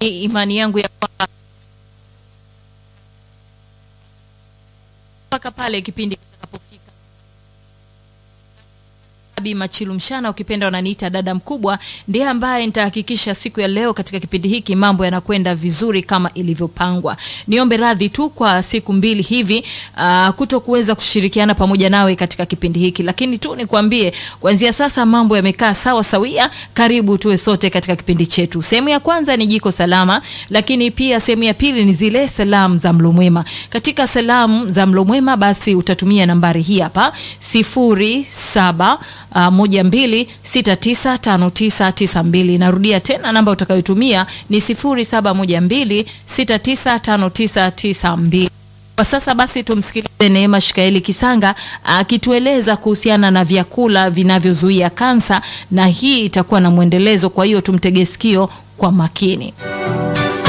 imani yangu ya kwamba mpaka pale kipindi kitakapofika Abi Machilu Mshana, ukipenda wananiita dada mkubwa, ndiye ambaye nitahakikisha siku ya leo katika kipindi hiki mambo yanakwenda vizuri kama ilivyopangwa. Niombe radhi tu kwa siku mbili hivi uh, kuto kuweza kushirikiana pamoja nawe katika kipindi hiki, lakini tu nikwambie kuanzia sasa mambo yamekaa sawa sawia. Karibu tuwe sote katika kipindi chetu. Sehemu ya kwanza ni jiko salama, lakini pia sehemu ya pili ni zile salamu za mlo mwema. Katika salamu za mlo mwema, basi utatumia nambari hii hapa sifuri saba Uh, moja mbili sita tisa tano tisa tisa mbili. Narudia tena namba utakayotumia ni sifuri saba moja mbili sita tisa tano tisa tisa mbili. Kwa sasa basi tumsikilize Neema Shikaeli Kisanga akitueleza kuhusiana na vyakula vinavyozuia kansa, na hii itakuwa na mwendelezo, kwa hiyo tumtege sikio kwa makini.